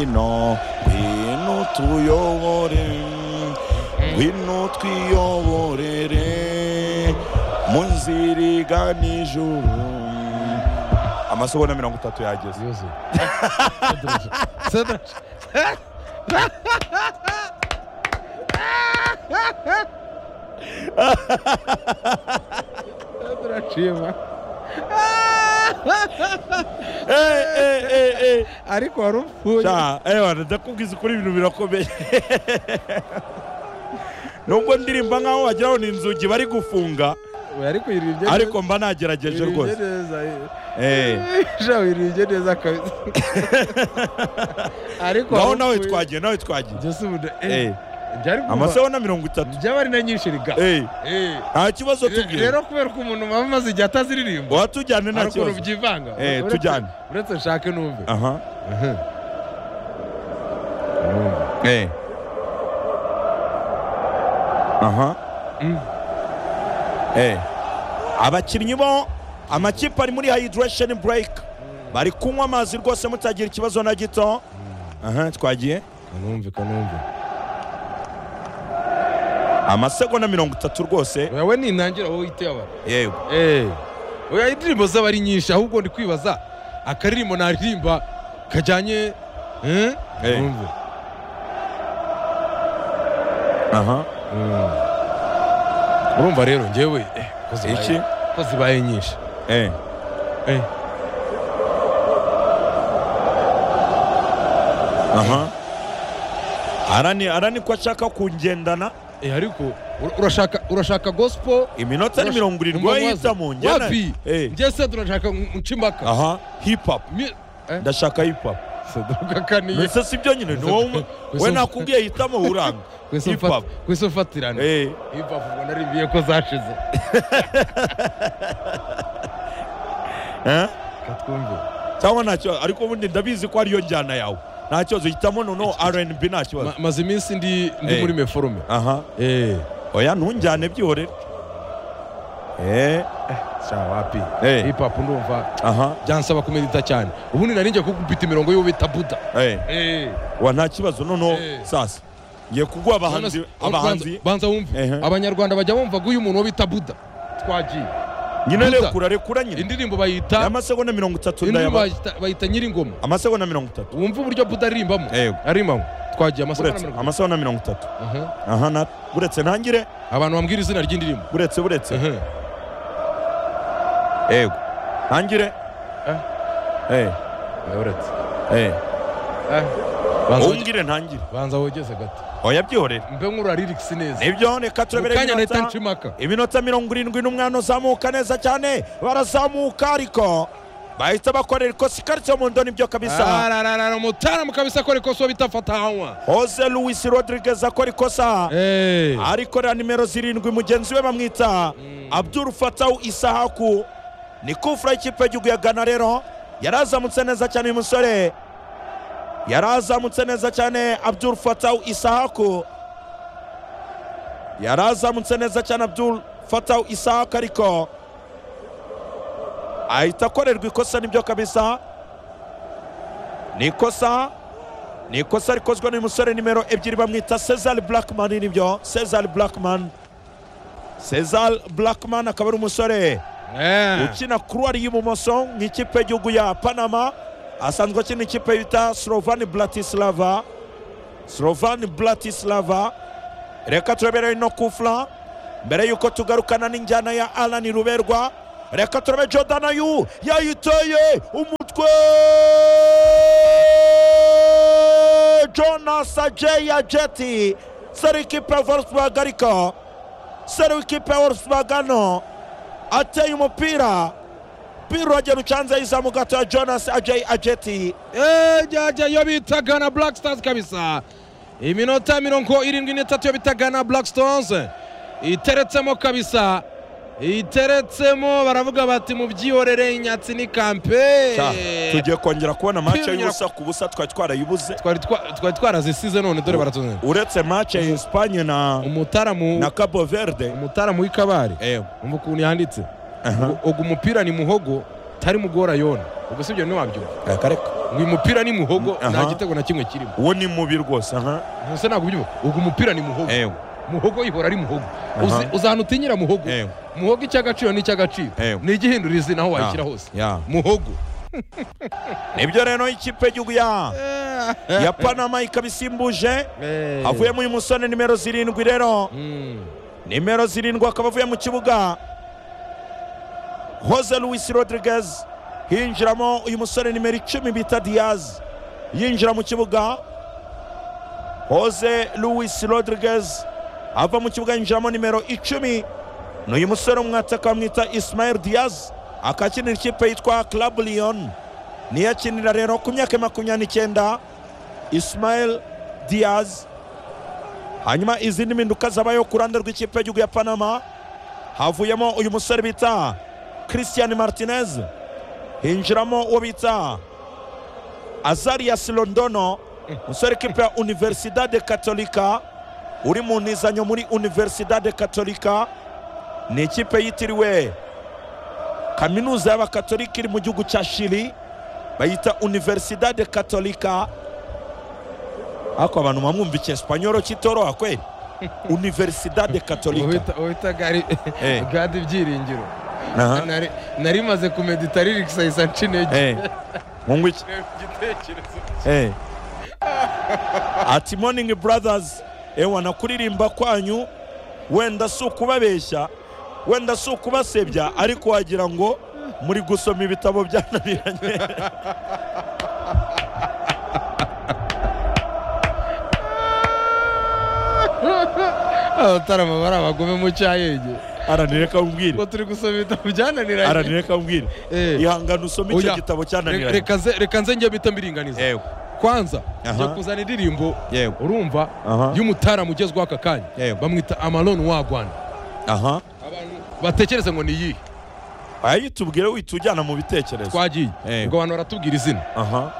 no ngwino tuyobore ngwino twiyoborere mu nzira igana ijuru amasogonda mirongo itatu yageze Yuzuye. Sedraje. Sedraje. ariko wari upfuye ndakubwiza ukuri ibintu birakomeye nubwo ndirimba nkaho wagira ngo ni inzugi bari gufunga Oya, ariko wiribye neza- ariko mba nagerageje wiribye rwose neza Eh. sha wiribye neza kabisa ariko naho wari nawe upfuye. twagiye nawe twagiye Jya si ubuda- eh, Eh, byari kuva- amasegonda mirongo itatu byaba ari na nyinshi riga Eh, Eh. nta kibazo tubwire rero kubera ko umuntu muba mumaze igihe ataziririmba watujyane nta hari ukuntu kibazo byivanga Eh, Uretse- tujyane. uretse nshake numve aha Numve. Eh. aha Mm. Eh. abakinnyi bo amakipe ari muri hayidiresheni bureyike bari kunywa amazi rwose mutagira ikibazo na gito aha twagiye kanumve kanumve amasegonda mirongo itatu rwose Oya, we nintangira wowe uhite yabara yego Eh, oya indirimbo zaba ari nyinshi ahubwo ndi kwibaza akaririmbo naririmba kajyanye eh? Eh. Numve. aha Mm. urumva rero ngewe eh, ko zibaye- iki ko zibaye nyinshi Eh. Eh. aha arani arani ko ashaka kungendana Eh, ariko ur- urashaka urashaka gospel iminota ni urasha- mirongo irindwi umva wahita waza. mu njyana wapi Eh. njye se turashaka nshimaka aha hip hop ndashaka hip hop sadukakaniye mbese si byo nyine ni wowe Gusa- we nakubwiye hitamo uranga hip hop kwese ufatirana Eh, hip hop ubwo narimbiye ko zashize eh? katwumve cyangwa ntacyo ariko ubundi ndabizi ko ariyo njyana yawe nta kibazo hitamo noneho rnb nta kibazo Ma- maze iminsi ndi ndi Eh. muri meforume aha eh oya ntujyane byihorere eh, sha wapi Eh. hip hop ndumva aha byansaba kumedita cyane ubundi nari ngiye kugupita imirongo y'uwo bita buda eh. eh wa nta kibazo noneho Eh. sasa ngiye kuguha abahanzi None se- abahanzi banza- banza wumve Ehe. abanyarwanda bajya bumva uyu muntu wo bita buda twagiye nyine Buda. rekura rekura nyine indirimbo bayita amasegonda mirongo itatu ndayaba indirimbo bayita- bayita nyiringoma amasegonda mirongo itatu wumve uburyo buda arimbamo Yego. arimbamo twagiye amasaha uretse mirongo amasegonda mirongo itatu Ehe. aha na uretse ntangire abantu bambwira izina ry'indirimbo uretse uretse Ehe. yego ntangire Eh. Eh, Eh, uretse eh. Eh. Banza woge- umbwire ntangire banza wogeze gato oya byihorere mbe nk'urarirics neza nibyo reka mu turabere kanya nahita iminota- nshimaka iminota mirongo irindwi n'umwana uzamuka neza cyane barazamuka ariko bahita bakorera ikosa ikaritsiye mu ndo nibyo kabisa arararara umutaramu kabisa akora ikosa bita fatahanywa jose louis rodriguez akora ikosa Eh. arikorera nimero zirindwi mugenzi we bamwita abdul fatawu isahaku ni kufura y'ikipe y'igihugu ya gana rero yarazamutse neza cyane uyu musore yarazamutse neza cyane abdul fatawu isahaku yarazamutse neza cyane abdul fatawu isahaku ariko ahita akorerwa ikosa nibyo kabisa ni ikosa ni ikosa rikozwe n'uyu musore nimero ebyiri bamwita cezar blackman nibyo cezar blackman cezar blackman akaba ari umusore Eh. ukina kuruwari y'ibumoso mu ikipe y'igihugu ya panama asanzwe akina ikipe bita slovani blatislava slovani blatislava reka turebere no kufura mbere y'uko tugarukana n'injyana ya alani ruberwa reka turebe jodana yu yayitoye umutwe jonas ajeya jeti seri ikipe ya volkswagen ariko seri ikipe ya volkswagen no ateye umupira mpira uragera ucanze yizamu gato ya jonas ajay ajeti Eh, jya yo bita gana black stars kabisa iminota mirongo irindwi n'itatu yo bita gana black stones iteretsemo kabisa iteretsemo baravuga bati mubyihorere inyatsi ni kampe tugiye kongera kubona mace Tugiye y'ubusa ku busa twari twarayibuze twari twa- twari twarazisize none dore baratuzanye uretse mace ya espanye na na umutaramu cabo verde umutaramu w'ikabare ewe umva ukuntu yanditse aha ugu umupira ni muhogo tari mugora yona ubwo sibyo ntiwabyumva reka reka ngo uyu mupira ni muhogo Mm, aha. nta gitego na kimwe kirimo uwo ni mubi rwose aha ese ntabwo ubyumva uyu mupira ni muhogo ewe muhogo ihora ari muhogo Aha. Uzi- uzi ahantu utinyira muhogo ewe muhogo icy'agaciro n'icy'agaciro Ewe. ni igihindura izina aho washyira Ya, hose ya. muhogo nibyo rero ikipe y'igihugu ya ya panama ikaba isimbuje Eh. avuyemo uyu musore nimero zirindwi rero Mm. nimero zirindwi akaba avuye mu kibuga Jose Luis Rodriguez hinjiramo uyu musore nimero icumi bita Diaz yinjira mu kibuga Jose Luis Rodriguez ava mu kibuga yinjiramo nimero icumi ni uyu musore umwataka bamwita Ismael Diaz akakinira ikipe yitwa Club Lyon niyo akinira rero ku myaka ya makumyabiri n'icyenda Ismael Diaz hanyuma izindi mpinduka zabayeho ku ruhande rw'ikipe y'igihugu ya panama havuyemo uyu musore bita christian martinez hinjiramo uwo bita azarias londono umusore w'ikipe ya universidade katolika uri mu ntizanyo muri universidade katolika ni ikipe yitiriwe kaminuza y'abakatolika iri mu gihugu cya shiri bayita universidade katolika ariko abantu mwamwumvikiye espanyol kitoroha kweli universidade katolika Uhita- uhita gari Eh. gadi ibyiringiro Aha. Nari- nari maze kumedita ririkisa isa ncinege Eh, mungu iki igitekerezo Eh. ati morning brothers ewa nakuririmba kwanyu wenda si ukubabeshya wenda si ukubasebya ariko wagira ngo muri gusoma ibitabo byananiranye abatarama bari abagome mu cyayenge aranireka umbwire ngo turi gusoma ibitabo byananiranye aranireka umbwire Eh. ihangane usome icyo Oya. gitabo Re- cyananiranye reka nze- reka nze njye bita mbiringaniza yewe kwanza Aha. njya kuzana indirimbo yewe urumva Aha. y'umutaramu ugezweho aka kanya Yego. bamwita amaloni wagwana aha batekereze ngo ni iyihe aya tubwire wihita ujyana mu bitekerezo twagiye Yego. ubwo abantu baratubwira izina aha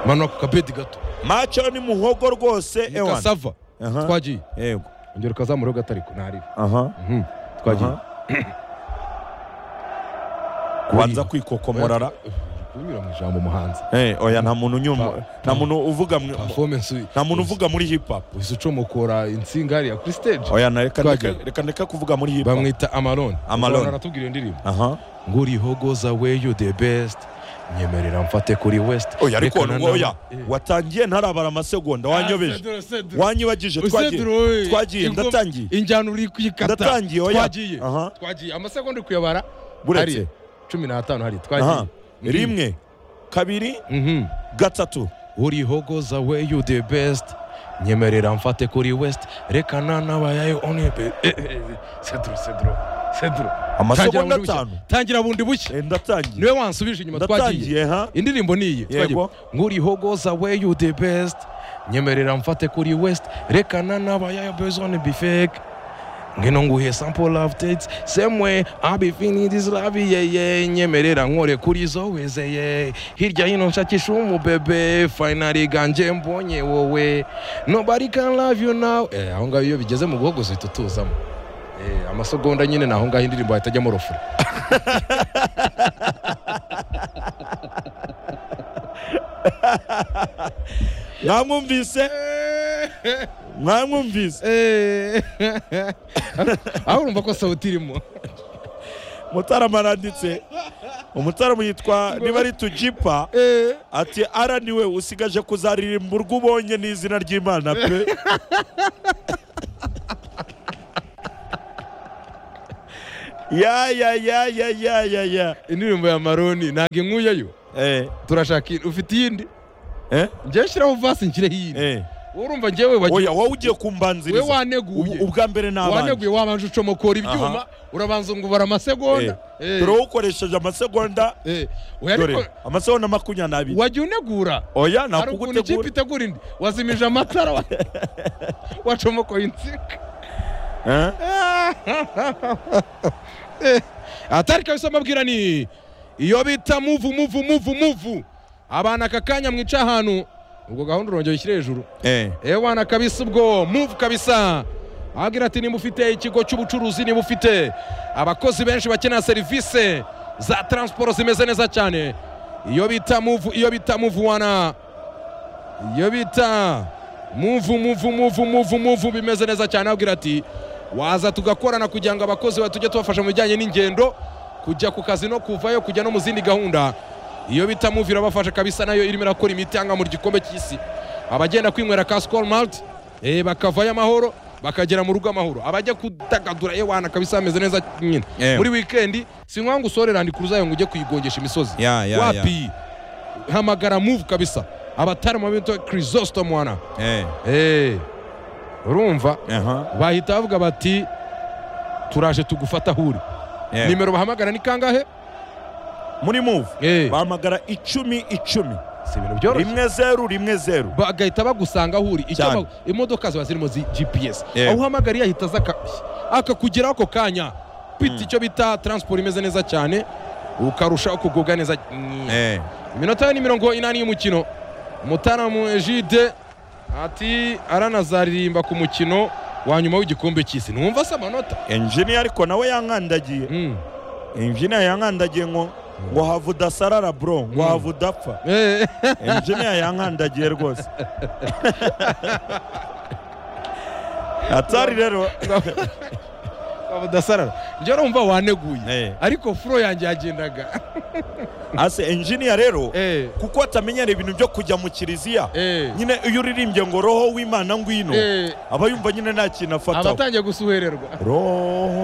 manura ku kabedi gato macho ni muhogo rwose ewana kasava Aha. twagiye yego ongera ukazamureho gatariko ntaribi aha Mhm. twagiye kubanza kwikokomorara kunyura mu ijambo muhanzi Eh, oya nta muntu unyuma nta muntu uvuga mu- performance nta muntu uvuga muri hip hop wese ucomokora insinga hariya kuri stage oya na reka ndeke- Twagiye. reka ndeka kuvuga muri hip hop bamwita amaloni Amalone. aratubwira iyo ndirimbo aha ngo urihogoza weyo the best nyemerera mfate kuri west oya ariko Reka na ngo oya nawe- watangiye ntarabara amasegonda Eh. wanyobeje Sedura, sedura. wanyibagije twagiye Sedura, we. twagiye Ingoma- ndatangiye injyana uri kuyikata Ndatangiye, oya. twagiye Aha. twagiye amasegonda uri kuyabara Buretse. hariya. cumi n'atanu hariya aha twagiye Mhm. rimwe kabiri Mhm. gatatu urihogoza we you the best nyemerera mfate kuri west reka nanabayayo onebe sedro sedro sedro amasegonda atanu tangira bundi bushya Eh, ndatangiye niwe wansubije inyuma ndatangiye twagiye ha indirimbo ni iyi Yego. twagiye. ngo urihogoza we you the best nyemerera mfate kuri west reka nanabayayo bezone bifeke ngino nguhe sample updates semwe abifini disilavi yeye nyemerera nkore kuri zo wezeye hirya hino nshakisha umubebe finali ganje mbonye wowe nobody can love you now eh, aho ngaho iyo bigeze mu guhogoza uhita utuzamo eh, amasegonda nyine ni aho ngaho indirimbo ahita ajyamo rofuro mwamwumvise mwamwumvise aho urumva ko sawuti irimo mutarama aranditse umutarama yitwa niba ari tujipa ati ara niwe usigaje kuzaririmba urwo ubonye n'izina ry'imana pe ya ya ya ya ya ya ya indirimbo ya maroni ntabwo inkuyeyo eh turashaka iyi- ufite iyindi eh njyewe shyiraho vasi nshyireho iyindi eh urumva njyewe wagiye oya wowe ugiye we kumbanziriza waneguye Ub- ubwa mbere n'abandi waneguye wabanje ucomokora ibyuma Aha. urabanza ngo ubara amasegonda Eh, dore wowe ukoresheje amasegonda eh, oya ariko dore amasegonda makumyabiri n'abiri wajya unegura oya hari ukuntu ikipe nakugutegura itegura indi wazimije amatara wa- wacomokoye insinga Eh? atari kabisa mbabwira ni iyo bita muvu muvu muvu muvu abana aka kanya mwica ahantu ubwo gahunda urongera ushyire hejuru eh ewana kabisa ubwo muvu kabisa ababwira ati niba ufite ikigo cy'ubucuruzi niba ufite abakozi benshi bakenera serivisi za taransiporo zimeze neza cyane iyo bita muvu iyo bita muvu wana iyo bita muvu muvu muvu muvu muvu bimeze neza cyane abwira ati waza tugakorana kugira ngo abakozi ba tujye tubafasha mu bijyanye n'ingendo kujya ku kazi no kuvayo kujya no mu zindi gahunda iyo bita muvu irabafasha kabisa nayo irimo irakora imiti hanga mu gikombe cy'isi abagenda kwinywera ka sikoro malite eh, bakavayo amahoro bakagera mu rugo amahoro abajya kudagadura ewana kabisa hameze neza nyine Yewe. muri wikendi si ngombwa ngo usore randikuruzayo ngo ujye kuyigongesha imisozi Ya, ya, ya. wapi hamagara move kabisa abatari mu bintu chrysostom wana Eh, Eh, urumva aha, bahita bavuga bati turaje tugufata huri eh. nimero bahamagara ni kangahe muri move Eh, bahamagara icumi icumi si ibintu byoroshye rimwe zeru rimwe zeru bagahita bagusanga aho uri icyo Cyane. ba- imodoka ziba zirimo zi gps Yego. aho uhamagariye ahita aza aka- akakugeraho ako kanya bita icyo bita taransiporo imeze neza cyane ukarushaho kugubwa neza Eh, iminota ni mirongo inani y'umukino mutaramu ejide ati aranazaririmba ku mukino wa nyuma w'igikombe cy'isi numva se amanota engineer ariko nawe yankandagiye Mm. engineer yankandagiye ngo ngo have udasarara bro ngo Mm. have udapfa Eh, engineer yankandagiye rwose atari rero udasarara njye urumva waneguye eh, ariko furo yanjye yagendaga ase engineer rero Eh, kuko atamenyera ibintu byo kujya mu kiliziya eh, nyine iyo uririmbye ngo roho w'imana ngwino eh, aba yumva nyine nta kintu afataho abatangiye gusuhererwa roho